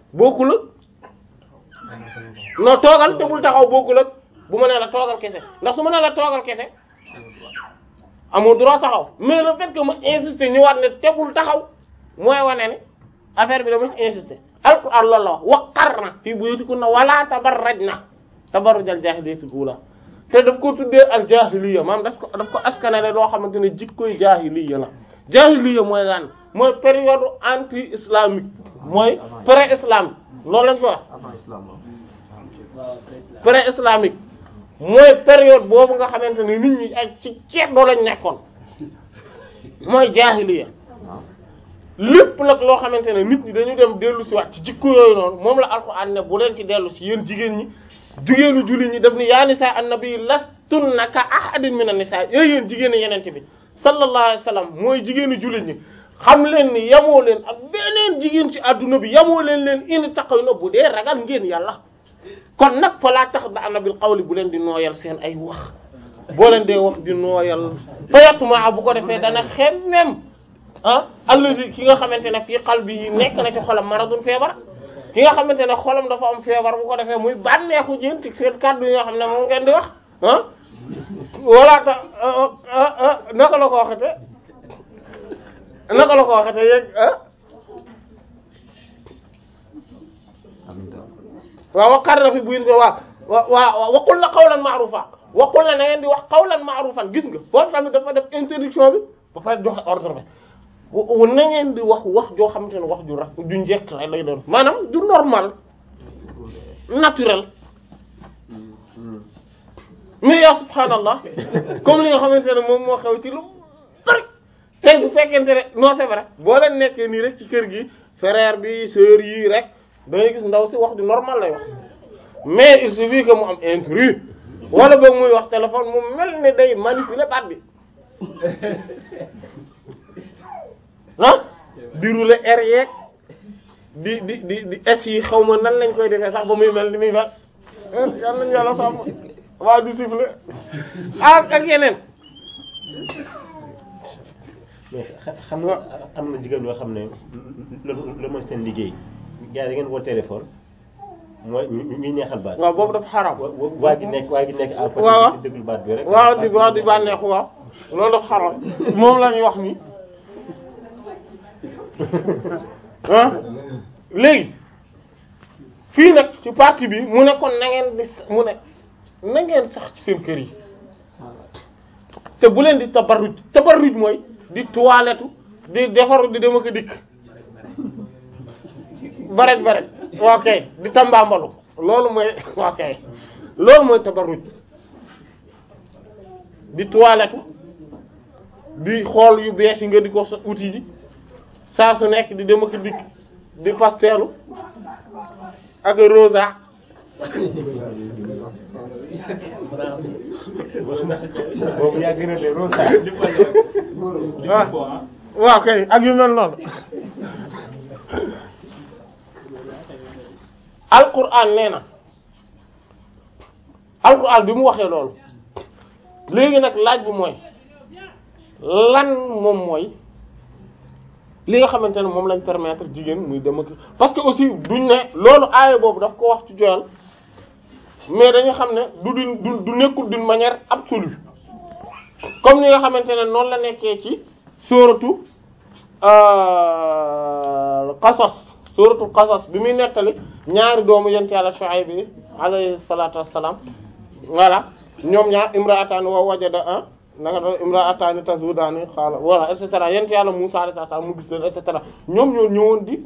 bokkul ak non toogal te bul taxaw bokkul ak bu ma nee la toogal kese ndax su ma nee la toogal kese amoo droit taxaw mais le fait que ma insister ñëwaat ne te bul taxaw mooy wane ne affaire bi dama ci insister alquran loolu la wax waqarna fii buyutikunna wala tabarrajna tabarrujal jaahiliyatil uula te daf ko tuddee al jaahiliya maanaam daf ko daf ko askanale loo xamante ne jikkoy jaahiliya la jaahiliya mooy lan mooy période anti islamique mooy pré islamique loolu lañ ko wax avant islam pré islamique mooy période boobu nga xamante ne nit ñi ay ci ceeb doo lañ nekkoon mooy jaahiliya lépp nag loo xamante ne nit ñi dañu dem dellu si waat ci jikko yooyu noonu moom la alxuraan ne bu leen ci dellu si yéen jigéen ñi jigéenu julli ñi def ni yaa nisaa annabi lastunna ka ahadin min an-nisaa yooyu yéen jigéenu yenente bi sallallahu alayhi wa sallam mooy jigéenu julli ñi xam leen ni yamoo leen ak beneen jigéen ci adduna bi yamoo leen leen in taqaw na bu dee ragal ngeen yàlla kon nag fa laa tax da ana bil qawli bu leen di nooyal seen ay wax boo leen dee wax di nooyal fayatuma bu ko defee dana xemmem ah alladi ki nga xamante ne fii qalbi nekk na ci xolam maradun feebar ki nga xamante ne xolam dafa am feebar bu ko defee muy bànneexu jën ci seen kàddu yi nga xam ne moom ngeen di wax ah wala ta naka la ko waxete naka la ko waxete yéeg ah waaw waqar na fi buyin ko waaw wa waaw waqul la qawlan ma'rufa waqul la na ngeen di wax qawlan ma'rufan gis nga foofu tamit dafa def interdiction bi ba pare joxe ordre bi wa na ngeen di wax wax joo xamante ne wax ju ra ju njekk la lay doon maanaam du normal naturel mais yaa subhaanallah comme li nga xamante ne moom moo xew ci lu bari tey bu fekkente ne non c'est vrai boo leen nekkee nii rek ci kër gi frère bi sœur yi rek da ngay gis ndaw si wax du normal lay wax mais il suffit que mu am intrus wala boog muy wax téléphone mu mel ni day manipuler baat bi ah di rouler air yeeg di di di di es yi xaw ma nan lañ koy defee sax ba muy mel ni muy mel yal nañu yàlla sàmm waaw di siffler ak ak yeneen mais xam nga am na jigéen ñoo xam ne loolu mooy seen liggéey gars yi da ngeen woo téléphone mooy ñu ñuy neexal baat. waaw boobu dafa xaram wa wa waa ji nekk waa ji nekk à côté waaw di déglu baat bi rek. waaw di waaw di bànneexu waaw loolu dafa xaram moom la ñuy wax nii ah léegi fii nag ci partie bi mu ne kon na ngeen di mu ne na ngeen sax ci seen kër yi te bu leen di tabarruj tabarruj mooy di toilette di defaru di dem ak a dikk barek barek ok di tambambalu loolu mooy ok loolu mooy tabarruj di toilette di xool yu bees yi nga di ko sa outil ji saa su nekk di dem ak a dikk di pasteelu ak rosa boobu yaa gën a de rosa. waaw waaw kay ak yu mel noonu alquran nee na alquran bi mu waxee loolu léegi nag laaj bi mooy lan moom mooy li nga xamante ne moom lañ permettre jigéen muy dem ak parce que aussi duñ ne loolu aaya boobu daf ko wax ci joyal mais dañu xam ne du du du nekkul d'une manière absolue comme ni nga xamante ne noonu la nekkee ci sóoratu qasas sóoratu qasas bi muy nettali ñaari doomu yent yàlla Shuayb bi alayhi salaatu wassalaam voilà ñoom ñaar imra'atan wa wajada ah nanga doon imra'atani tazudani xaala voilà et cetera yent yàlla Musaa alayhi salaam mu gis leen et cetera ñoom ñoo ñëwoon di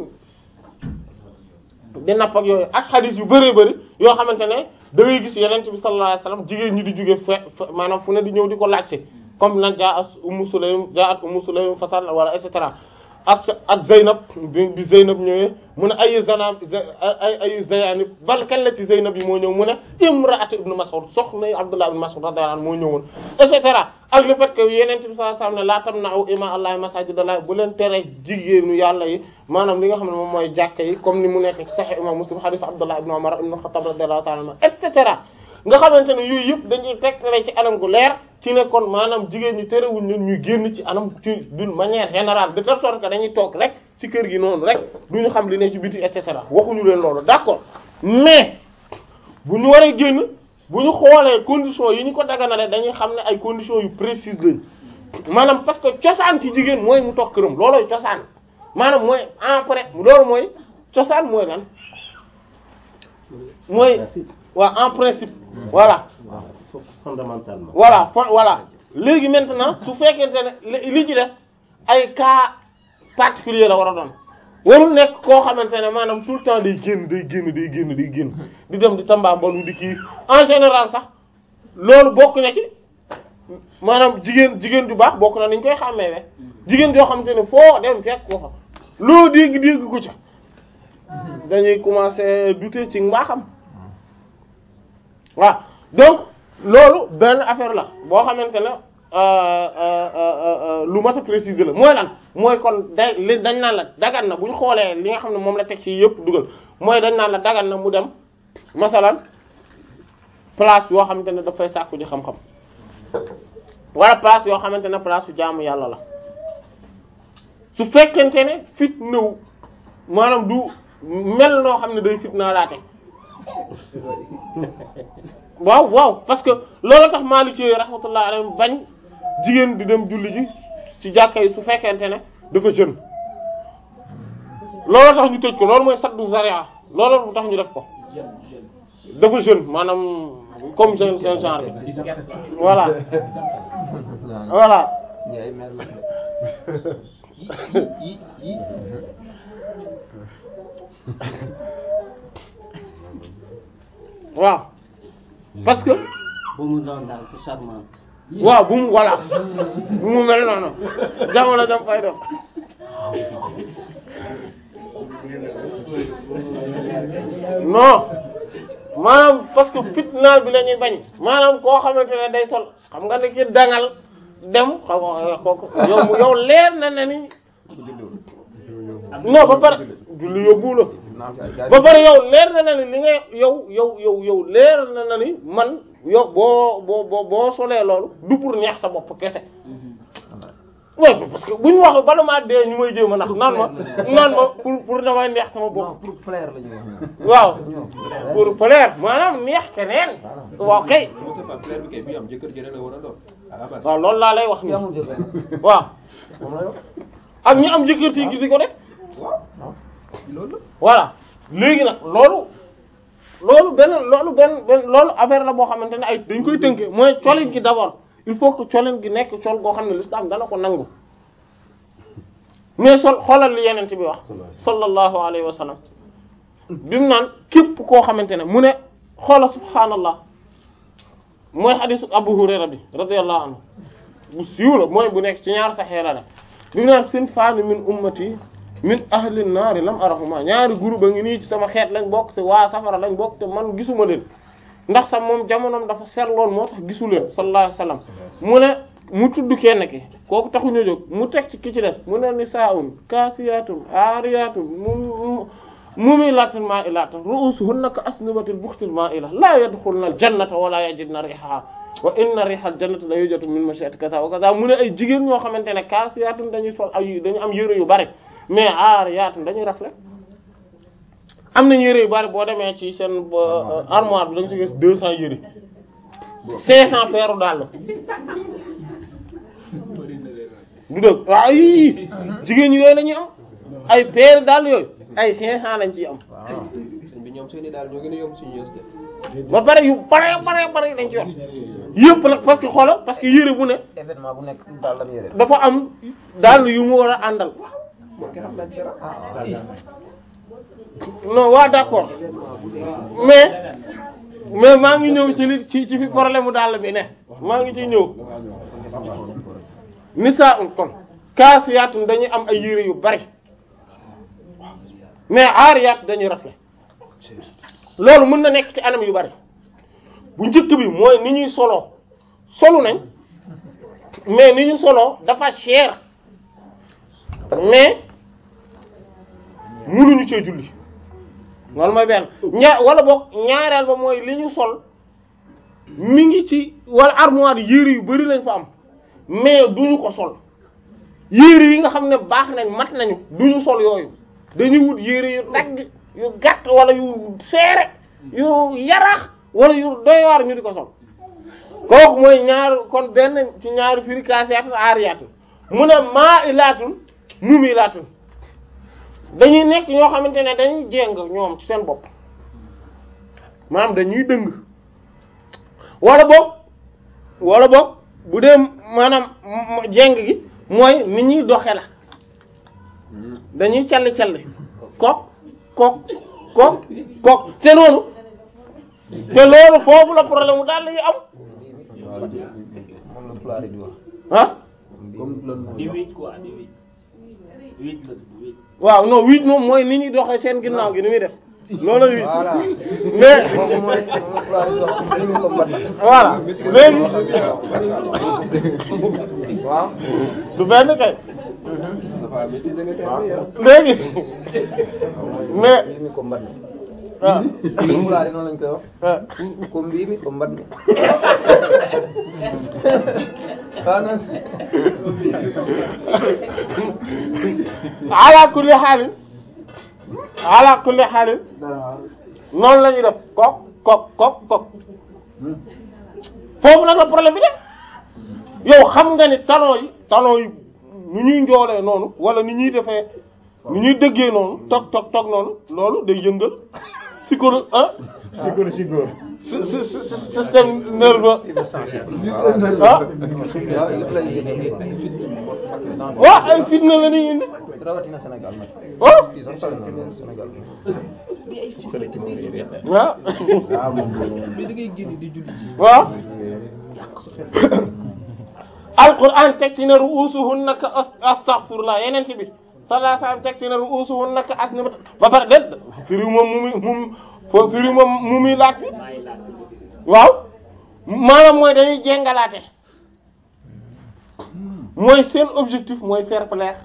di napp ak yooyu ak xadiis yu bëree bëri yoo xamante ne da ngay gis yeneen bi sallallahu alayhi wasallam jigéen ñi di jóge fe maanaam fu ne di ñëw di ko laajte comme nag jaa at Ummu Sulaym jaa at Ummu Sulaym fasal wala et cetera ak ak Zeynab bi bi Zeynab ñëwee mu ne ayu zanab ay ayu zayani bal kan la ci Zeynab yi moo ñëw mu ne imra'atu ibnu Mas'ud soxna Abdullah ibnu Mas'ud radiyallahu anhu moo ñëwoon et cetera ak le fait que yeneen bi sallallahu alayhi wasallam ne laa tamna'u ima allahi masajidallah bu leen tere jigéenu yàlla yi maanaam li nga xam ne moom mooy jàkka yi comme ni mu nekk ci Sahih imam Muslim hadith Abdullah ibnu Umar ibnu Khattab radiyallahu ta'ala anhu et cetera nga xamante ne yooyu yëpp dañuy tegtale ci anam gu leer ci ne kon maanaam jigéen ñi terewuñ ñun ñuy génn ci anam ci d'une manière générale de telle sorte que dañuy toog rek ci kër gi noonu rek du ñu xam li ne ci biti et cetera waxuñu leen loolu d'accord mais bu ñu waree génn bu ñu xoolee conditions yi ñu ko daganale dañuy xam ne ay conditions yu précises lañ maanaam parce que cosaan ci jigéen mooy mu toog këram loolooy cosaan maanaam mooy après loolu mooy cosaan mooy lan mooy waaw en principe voilà fondamentalement voilà fo voilà léegi maintenant su fekkente ne li li ci des ay cas particulier la war a doon warul nekk koo xamante ne maanaam tout le temps day génn day génn day génn day génn di dem di tambaambalu di kii en général sax loolu bokk na ci maanaam jigéen jigéen ju baax bokk na ni ñu koy xàmmeewe jigéen joo xamante ne foo dem fekk ko fa loo dégg dégg ko ca dañuy commencer douter ci mbaaxam waaw donc loolu benn affaire la boo xamante ne lu mat a préciser la mooy lan mooy kon day li dañ naan la dagan na bu ñu xoolee li nga xam ne moom la teg ci yëpp dugal mooy dañ naan la dagan na mu dem masalan place yoo xamante ne dafay sàkku ji xam-xam wala place yoo xamante ne place su jaamu yàlla la su fekkente ne fit nëw maanaam du mel noo xam ne day fit naa laate waaw waaw parce que loolu tax Maliki rahmatullah alayhi bañ jigéen di dem julli ji ci jàkka yi su fekkente ne dafa jeune loolu tax ñu tëj ko loolu mooy saddu zaria loolu tax ñu def ko dafa jeune maanaam comme jeune seen genre bi voilà voilà waaw parce que bu mu doon daal ku charmante. waaw bu mu voilà bu mu mel noonu jamono jam fay def non maanaam parce que fitnaal bi la ñuy bañ maanaam koo xamante ne day sol xam nga ne ki dangal dem xam nga kooku yow mu yow leer na ne ni non ba pare julli yóbbu la ba pare yow leer na na ni li nga yow yow yow yow leer na na ni man yow boo boo boo boo solee loolu du pour neex sa bopp kese ouais parce que bu ñu wax bala maa dee ñu may jéem a nax naan ma naan ma pour pour damay neex sama bopp non pour plaire la ñuy wax waaw pour plaire maanaam neex keneen waaw kay c'est pas clair bi kay bi am jëkkër ji rek la war a doon à la base. waaw loolu laa lay wax ki ni amul jëkkër waaw moom la yor ak ñi am jëkkër ti di ko def loolu la. voilà léegi nag loolu loolu benn loolu benn benn loolu affaire la boo xamante ne ay dañ koy tënke mooy colin gi d'abord il faut que colin gi nekk col goo xam ne l'islam dana ko nangu mais sol xoolal li yeneen bi wax sallallahu alayhi wa sallam bi mu naan képp koo xamante ne mu ne xoola subhaanallah mooy xadisu Abu Hurayra bi radiyallahu anhu bu siiw la mooy bu nekk ci ñaar saxeera la bi mu naan sinfaani min ummati min ahli naari lam arahuma ñaari groupe a ngi nii ci sama xeet lañ bokk te waa safara lañ bokk te man gisuma leen ndax sax moom jamonoom dafa seetloon moo tax gisu leen sallallahu alayhi wasallam mu ne mu tudd kenn ki kooku taxuñu jóg mu teg ci ki ci des mu ne nisaa'un kaasiyaatun aariyaatun mu mumilatun ma'ilatun ru'usuhunna ka asnibatil buxtil ma'ila la yadxulna al jannata wala yajidna rihaha wa inna rihal jannati la yujatu min mashiyati kaza wa kaza mu ne ay jigéen ñoo xamante ne kaasiyaatun dañuy sol ay dañu am yëre yu bari mais aariyaatun dañuy rafle am na yëre yu bari boo demee ci seen euh, armoire bi dañu ci gis deux cents yëre cinq cents paires dàll du dëgg waaw yii jigéen ñi yooyu la ñuy am ay paires dàll yooyu ay cinq cents lañ ciy am sëñ bi ñoom seeni daal ñoo gën a yomb suñu yos de. ba pare yu bare bare bare lañ ci yor yëpp nag parce que xoolal parce que yëre bu ne événement bu nekk daal la yore dafa am dàll yu mu war a àndal non waa d'accord mais mais maa ngi ñëw ci li ci ci fi problème mu dàll bi ne maa ngi ciy ñëw nisaa un kon kaasiyaatun dañuy am ay yére yu bari mais aariyaat dañuy rafle loolu mën na nekk ci anam yu bari bu njëkk bi mooy ni ñuy soloo solu nañ mais ni ñu soloo dafa cher mais mënuñu cee julli loolu mooy benn ñaar wala boog ñaareel ba mooy li ñu sol mi ngi ci wala armoire yére yu bari lañ fa am mais duñu ko sol yére yi nga xam ne baax nañ mat nañu duñu sol yooyu dañuy wut yére yu dagg yu gàtt wala yu seere yu yaraax wala yu doy waar ñu di ko sol kooku mooy ñaar kon benn ci ñaari firi kaasiyaatun aariyaatun mu ne maa ilaatun mumilaatun dañuy nekk ñoo xamante ne dañuy jéng ñoom ci seen bopp maanaam dañuy dëng wala boog wala boog bu dee maanaam m- jéng gi mooy ni ñuy doxe la dañuy calli calli kook kook kook kook te noonu te loolu foofu la problème mu daal yi am moom la pulaar yi di wax. ah comme loolu di wéet quoi di wéet wéet la tudd wéet waaw non huit moom mooy ni ñuy doxee seen ginnaaw gi ni muy def loolu huit voilà mais moom mooy moom la pulaar yi di wax comme ni mu ko mbat na. voilà léegi waaw. du benn kay ça va maîtriser nga terme yi ah. léegi mais mais mbii mi ko mbat na. ah comme pulaar yi noonu lañ koy wax. ah comme mbii mi ko mbat na. ah non. ala kulli xaalin ala kulli xaalin noonu la ñuy def kok kok kok kok foofu nag la problème bi de yow xam nga ni talon yi talon yi nu ñuy njoolee noonu wala ni ñuy defee ni ñuy dëggee noonu toog toog toog noonu loolu day yëngal psycholo ah psychologie góor sy- sy- sy- système nerveux ah waaw il lay yéene ay fit moo fàttali dans waaw ay fitna la ñuy indi rawatina Sénégal nag. ah fii sax sori na mais Sénégal. waaw mais da ngay génn di julli ji. waaw alquran teg ci ne ru'usuhunna ka as- astaghfirullah yeneen ci bi sallallahu alayhi wasallam teg ci ne ru'usuhunna ka asnimat ba pare déet firi moom mu muy mu fo firi moom mu muy laat bi maa ngi laaj waaw maanaam mooy dañuy jéngalaate mooy seen objectif mooy faire plaire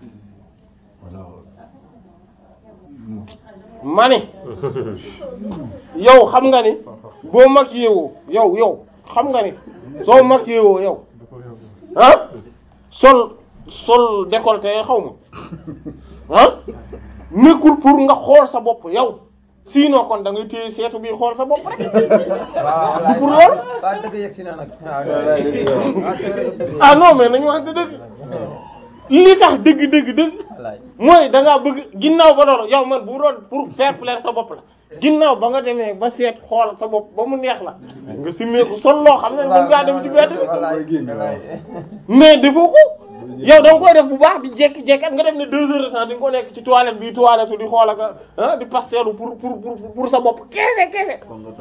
ma ni yow xam nga ni boo maquillé woo yow yow xam nga ni soo maquillé woo yow ah sol sol décolleté xaw ma ah nekkul pour nga xool sa bopp yow sinon kon da ngay téye seetu bi xool sa bopp rek waaw pour loolu waaw dëgg yegg si na nag. waaw c'est vrai que dëgg ah non mais nañu wax dëgg li tax dëgg dëgg dëgg wallaay. mooy da ngaa bëgg ginnaaw ba doon yow man bu doon pour faire plaire sa bopp la ginnaaw ba nga demee ba seet xool sa bopp ba mu neex la nga simmeeku sol loo xam ne mën ngaa dem ci bedd bi wallaay mais defoo ko yow da nga koy def bu baax di jékki-jékki nga def ne deux heures de temps di nga ko nekk ci toilette bi toilette di xool ak ah di pasteelu pour pour pour pour sa bopp keese keese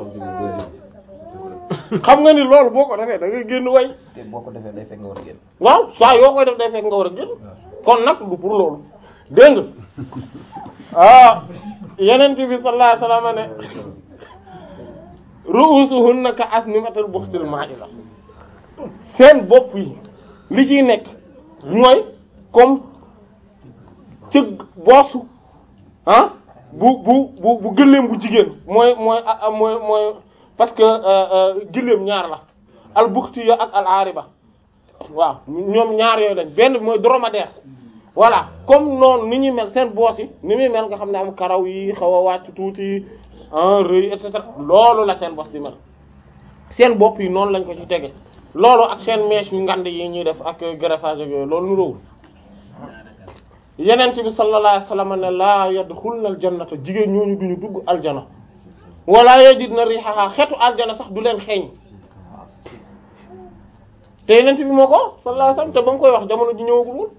xam nga ni loolu boo ko defee da ngay génn way te boo ko defee day fekk nga war a génn. waaw saa yoo koy def day fekk nga war a génn kon nag du pour loolu dégg nga ah yeneen bi sallallahu alayhi wasallam ne ru'usuhunna ka asnimatil buxtil ma'ila seen bopp yi li ciy nekk mooy comme cëgg boosu ah bu bu bu bu gëléem bu jigéen mooy mooy ah, ah, mooy mooy parce que euh, euh, gëléem ñaar la al buxtiya ak al ariba waaw ñoom ñaar yooyu lañ benn bi mooy dromadaire voilà comme noonu ni ñuy mel seen boos yi ni muy mel nga xam ne am karaw yi xaw a wàcc tuuti ah rëy et cetera loolu la seen bos di mel seen bopp yi noonu lañ ko ci tege loolu ak seen mèche yu ngand yi ñuy def ak greffage ak yooyu loolu nu róowul yenent bi sallallahu alayhi wasallam ne laa yadxulna aljannata jigéen ñooñu duñu dugg aljana wala yajidna rihaha xetu aljana sax du leen xeeñ te yenent bi moo ko wax sallallahu alayhi wasallam te ba mu koy wax jamono ji ñëwagul woon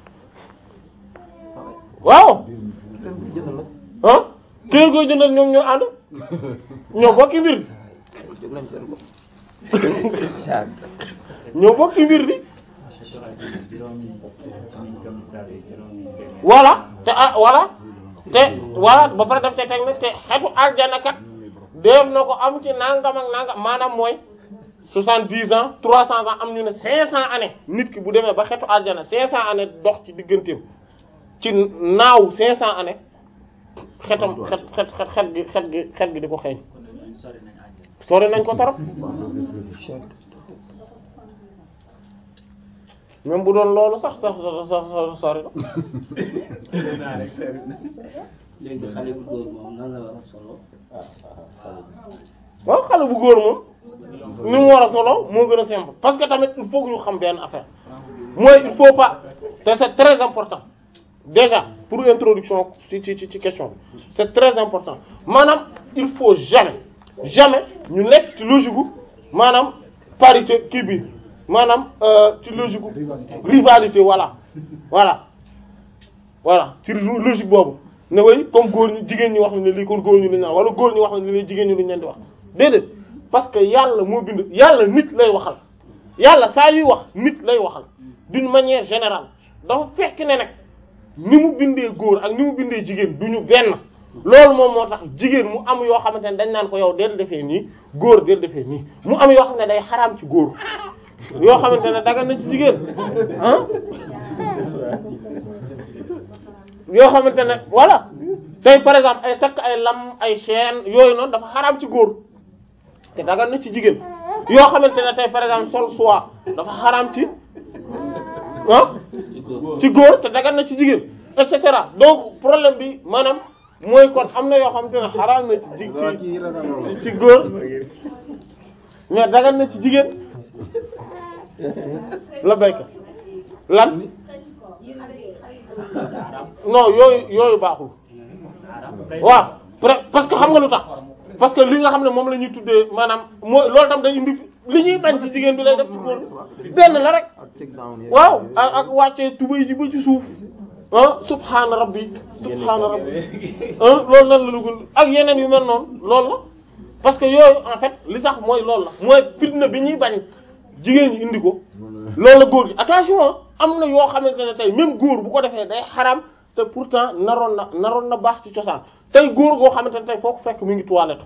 waaw ah ki leen koy jëndal ñoom ñoo ànd ñoo bokki mbir jóg nañ seen bopp. ñoo bokki mbir di juróomi suñu commissaire yi juróomi benn. voilà te ah voilà te voilà ba pare daf te teg ne te xetu aljana kat def na ko am ci nangam ak nangam maanaam mooy soixante-dix ans trois cents ans am ñu ne cinq cents années nit ki bu demee ba xetu aljana cinq cents années dox ci digganteem ci naaw cinq cents années xetam xet xet xet xet gi xet gi xet gi di ko xeeñ kon ñun sori nañ àjjana. sori nañ ko torop même bu doon loolu sax sax sax sax sori na léegi xale bu góor moom nan la war a solo waaw xale bu góor moom ni mu war a solo moo gën a simple parce que tamit il faut que ñu xam benn affaire mooy il faut pas te c'est très important déjà pour introduction ci ci ci question bi c'est très important maanaam il faut jamais jamais ñu nekk ci logique gu maanaam parité kii bi maanaam euh, ci logique gu rivalité voilà voilà voilà ci logique boobu ne way comme góor ñi jigéen ñi wax ne lii kon góor ñi lu ñu naan wala góor ñi wax ne lii jigéen ñi lu ñu leen di wax déedéet parce que yàlla moo bind yàlla nit lay waxal yàlla saa yuy wax nit lay waxal d'une manière générale dafa fekk ne nag ni mu bindee góor ak ni mu bindee jigéen du ñu benn loolu moom moo tax jigéen mu am yoo xamante ne dañ naan ko yow del defee nii góor del defee nii mu am yoo xam ne day xaraam ci góor yoo xamante ne dagan na ci jigéen ah yoo xamante ne voilà tey par exemple ay takk ay lam ay chaîne yooyu noonu dafa xaraam ci góor te dagan na ci jigéen yoo xamante ne tey par exemple sol soie dafa xaraam ci ah ci góor ci góor te dagan na ci jigéen et cetera donc problème bi maanaam mooy kon am na yoo xamante ne xaraam na ci ji ci ci góor mais dagan na ci jigéen la béykat lan non yooyu yooyu baaxul waaw pre- parce que xam nga lu tax parce que li nga xam ne moom la ñuy tuddee maanaam mooy loolu tam day indi li ñuy bañ ci jigéen bi lay def ci góor benn la rek waaw ak ak wàccee tubay ji ba ci suuf ah subhaana rabbi subhaana rabbi ah loolu nan la dugul ak yeneen yu mel noonu loolu la parce que yooyu en fait li tax mooy loolu la mooy fitna bi ñuy bañ jigéen ñi indi ko loolu la góor gi attention am na yoo xamante ne tey même góor bu ko defee day xaram te pourtant naroon na naroon na baax ci cosaan tey góor goo xamante ne tey foo ko fekk mi ngi toilette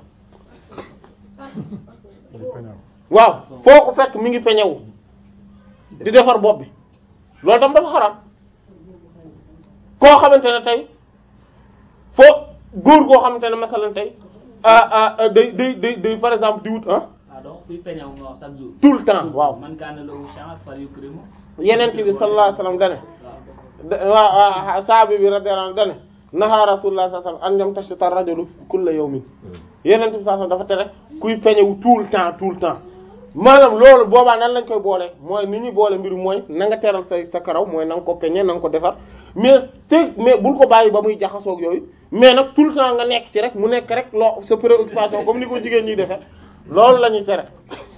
waaw foo ko fekk mi ngi peñewu di defar bopp bi loolu tam dafa xaram koo xamante ne tey foo góor goo xamante ne masalan tey ah ah day day day day par exemple di wut ah ah donc kuy peñaw nga wax chaque jour. tout le temps waaw man kaana lahu sha'r falyukrimu. yeneen bi sallallahu alayhi wasallam dane waaw waaw saabi bi radiyallahu anhu dane naha rasulullah sallallahu alayhi wasallam an yamtashita ar-rajulu kulla yawmin yeneen bi sallallahu alayhi wasallam dafa tere kuy peñewu tout le temps tout le temps maanaam loolu boobaa nan lañ koy boole mooy ni ñuy boole mbir mooy na nga teral sa sa karaw mooy na nga ko peñe na nga ko defar mais te mais bul ko bàyyi ba muy jaxasoog yooyu mais nag tout le temps nga nekk ci rek mu nekk rek loo sa préoccupation comme ni ko jigéen ñuy defee loolu la ñuy tere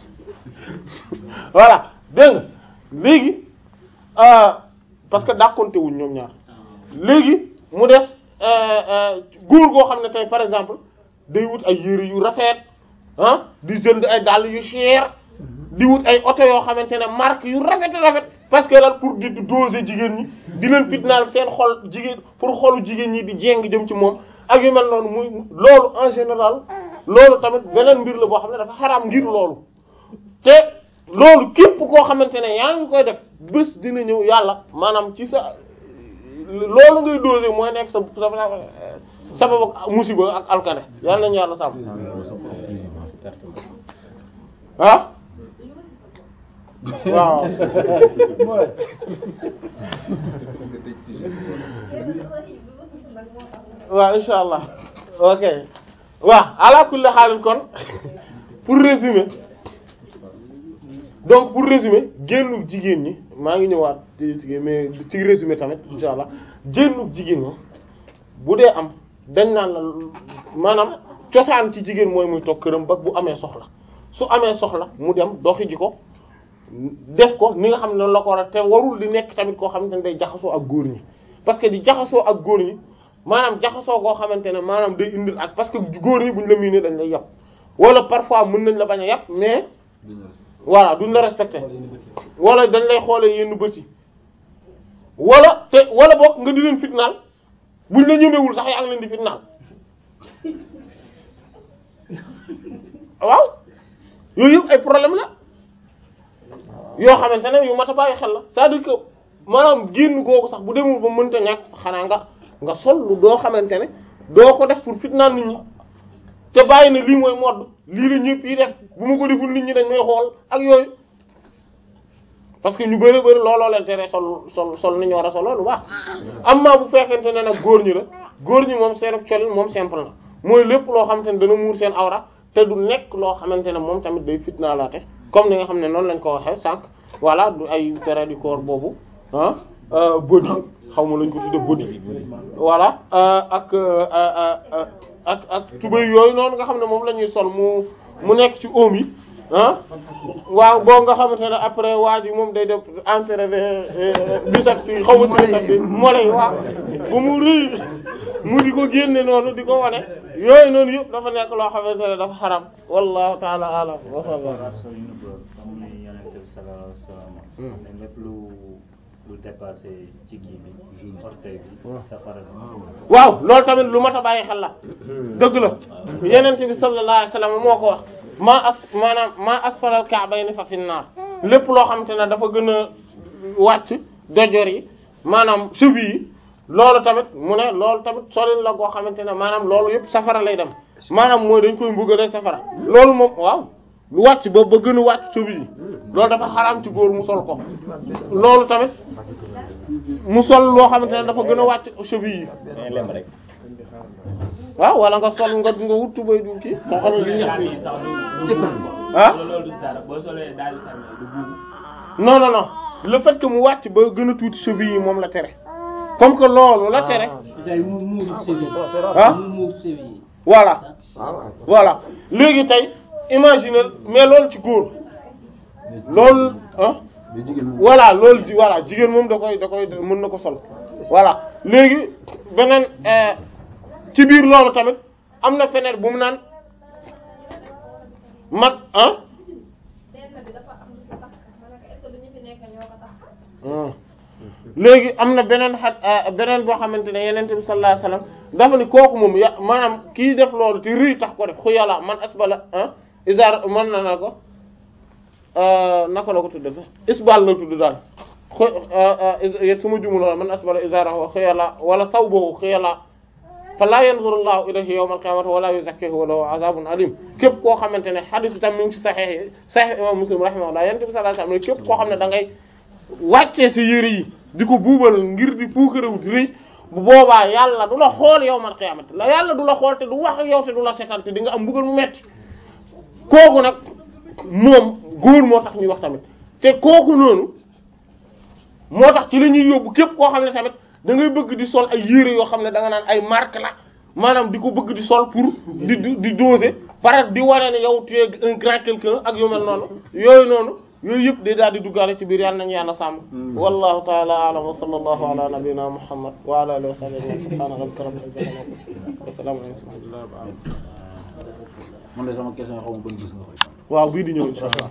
voilà dégg nga léegi euh, parce que dàqonte wuñ ñoom ñaar léegi mu des góor goo xam ne tey par exemple day wut ay yére yu rafet ah di jënd ay dàll yu cher di wut ay oto yoo xamante ne marque yu rafet rafet parce que lan pour di doser jigéen ñi di leen fitnaal seen xol jigéen pour xolu jigéen ñi di jéng jëm ci moom ak yu mel noonu muy loolu en général loolu tamit beneen mbir la boo xam ne dafa xaraam ngir loolu te loolu képp koo xamante ne yaa ngi koy def bés dina ñëw yàlla maanaam ci sa loolu ngay doser mooy nekk sa sa sabab ak musiba ak alkane yàlla nañu yàlla sàmm ah waaw waaw insha allah ok waaw ala kulli xaalin kon pour résumer donc pour résumer génnu jigéen ñi maa ngi ñëwaat ci ci mais ci résumé tamit insha allah génnu jigéen ñi bu dee am dañ naan la maanaam cosaan ci jigéen mooy muy toog këram ba bu amee soxla su amee soxla mu dem doxi ji ko def ko ni nga xam ne noonu la ko war a te warul di nekk tamit koo xamante ne day jaxasoo ak góor ñi parce que di jaxasoo ak góor ñi maanaam jaxasoo koo xamante ne maanaam day indil ak parce que góor ñi buñ la miinee dañ lay yàpp wala parfois mën nañ la bañ a yàpp mais voilà duñ la respecté wala dañ lay xoolee yenn bët yi wala te wala boog nga di leen fitnaal buñ la ñemewul sax yaa ngi leen di fitnaal waaw yooyu yëpp ay problème la yoo xamante ne yu mat a bàyyi xel la c'est-à-dire que maanaam génn googu sax bu demul ba mënta ñàkk xanaa nga nga sol lu doo xamante ne doo ko def pour fitnaal nit ñi te bàyyi na lii mooy modd lii la ñëpp yi def bu ma ko deful nit ñi dañ may xool ak yooyu parce que ñu bëri bëri looloo leen tere sol sol sol ni ñu war a solo lu baax amma bu fekkente ne nag góor ñi la góor ñi moom seen colin moom simple na mooy lépp loo xamante ne dana muur seen awra te du nekk loo xamante ne moom tamit day fitnaalaate comme ni nga xam ne noonu lañ ko waxee sànq voilà du ay période du corps boobu ah body xaw ma lañ ko tudde body voilà ak ak ak tubéy yooyu noonu nga xam ne moom la ñuy sol mu mu nekk ci oom yi ah waaw boo nga xamante ne après waa ji moom day def entré biceps yi xaw ma biceps yi mollet yi waaw ba mu rëy mu di ko génne noonu di ko wane yooyu noonu yëpp dafa nekk loo xamante ne dafa xaram wallahu taala alam wa sallam sol yu nëbb comme ni yonent bi sallallahu alayhi wa sallam ne lépp lu lu dépassé ci kii bi orteil bi safara bi waaw loolu tamit lu mat a bàyyi xel la dëgg la yenent bi sallallahu alayhi wasallam moo ko wax maa as maanaam maa asfaral ka'bayni fa fin naar lépp loo xamante ne dafa gën a wàcc dojor yi maanaam cheville yi loolu tamit mu ne loolu tamit solin la goo xamante ne maanaam loolu yëpp safara lay dem maanaam mooy dañ koy mbugale safara loolu moom waaw lu wàcc ba ba gën a wàcc cheville yi loolu dafa xaraam ci góor mu sol ko loolu tamit mu sol loo xamante ne dafa gën a wàcc cheville yi mais lem rek. waaw wala nga sol nga nga wut tubay du kii moo xam ne li ñu Daal yi sax du du buubu. ah loolu loolu du dara boo solee daal di fermé du buubu. non non non le fait que mu wàcc ba gën a tuuti cheville yi moom la tere comme que loolu la tere tey mu muur cheville ah mu muur cheville yi voilà voilà léegi tey imaginer mais loolu ci góor loolu ah voilà loolu ji voilà jigéen moom da koy da koy mën na ko sol voilà léegi beneen euh, ci biir loolu tamit am na feneen bu mu naan mag ah benn bi dafa am lu si tax ma ne ko est-ce que lu ñu fi nekk ñoo ko tax léegi am na beneen xat beneen boo xamante ne yenente bi sallallahu alayhi wasallam dafa ni kooku moom ya maanaam kii def loolu te rëy tax ko def xu yàlla man asbala ah isar mën na na ko naka la ko tudde sax isbal la tudd daal xu suma jumuloo man asbala isarahu xu yàlla wala sawbahu xu yàlla fa laa yanzurullahu ilayhi yawmal qiyamati wala yuzakkihi wa lahu azabun alim képp koo xamante ne hadith tam mi ngi ci sahih sahih imam muslim rahimahullah yenente bi sallallahu alayhi wasallam képp koo xam ne da ngay wàccee sa yére yi di ko buubal ngir di puukarewu di rëy bu boobaa yàlla du la xool yawmal qiyaamati la yàlla du la xool te du wax ak yow te du la setal te di nga am mbugal mu metti kooku nag moom góor moo tax ñuy wax tamit te kooku noonu moo tax ci la ñuy yóbbu képp koo xam ne tamit da ngay bëgg di sol ay yére yoo xam ne da nga naan ay marque la maanaam di ko bëgg di sol pour di di di doser pare di wane ne yow tu es un grand quelqu'un ak yu mel noonu yooyu noonu yooyu yëpp day daal di duggaale ci biir yàlla nañu yàlla sàmm wallahu ta'ala a'lam wa sallallahu ala nabiyyina muhammad wa ala alihi wa sahbihi subhana rabbika rabbil izzati amma yasifun wa salamun ala mursalin man de sama question xaw ma ban gis nga koy waaw bii di ñëw inshallah